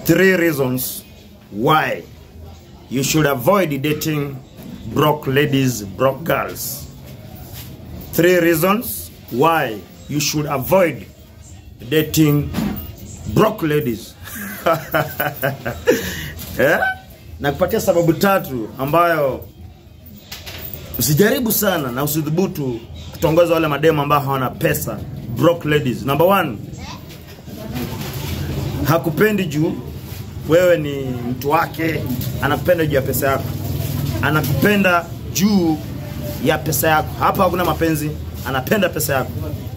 three reasons why you should avoid dating broke ladies, broke girls. Three reasons why you should avoid dating broke ladies. yeah? Na kupatia sababu tatu ambayo usijaribu sana na usidhubutu kutongoza wale mademu ambao hawana pesa, broke ladies. Number one, hakupendi juu wewe ni mtu wake, anakupenda juu ya pesa yako, anakupenda juu ya pesa yako. Hapa hakuna mapenzi, anapenda pesa yako.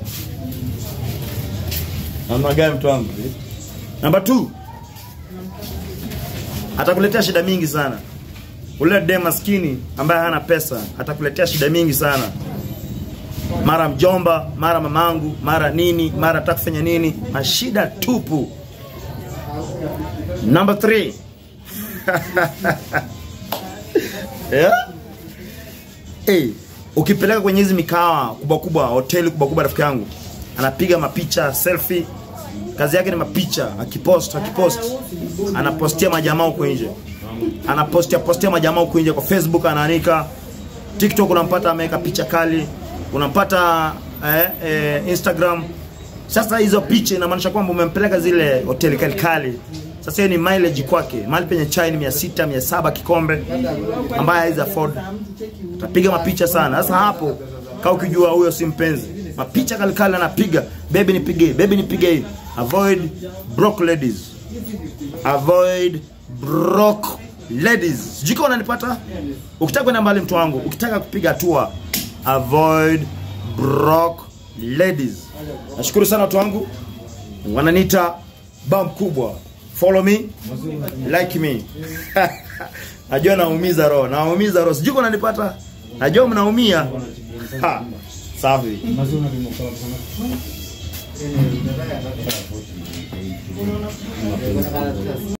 Namna gani mtu wangu? Number two, atakuletea shida mingi sana. Ule dem maskini ambaye hana pesa atakuletea shida mingi sana, mara mjomba, mara mamangu, mara nini, mara atakufanya nini, mashida tupu. Number three. yeah? Hey, ukipeleka kwenye hizi mikawa kubwa kubwa, hoteli kubwa kubwa, rafiki yangu anapiga mapicha selfie, kazi yake ni mapicha, akipost akipost, anapostia majamaa huko nje, anapostia postia majamaa huko nje kwa Facebook, anaanika TikTok, unampata ameweka picha kali, unampata eh, eh, Instagram. Sasa hizo picha inamaanisha kwamba umempeleka zile hoteli kali kali. Sasa hiyo ni mileage kwake, mahali penye chai ni 600 700 kikombe, ambaye hawezi afford, utapiga mapicha sana. Sasa hapo kama ukijua huyo si mpenzi, mapicha kali kali anapiga, baby nipige, baby nipige hivi. Avoid broke ladies, avoid broke ladies. Sijui kama unanipata. Ukitaka kwenda mbali, mtu wangu, ukitaka kupiga hatua, avoid broke ladies. Nashukuru sana watu wangu, wananiita bam kubwa. Follow me, like me. Najua naumiza roho, naumiza roho. Sijui kama unanipata. Najua mnaumia. Ha, Safi.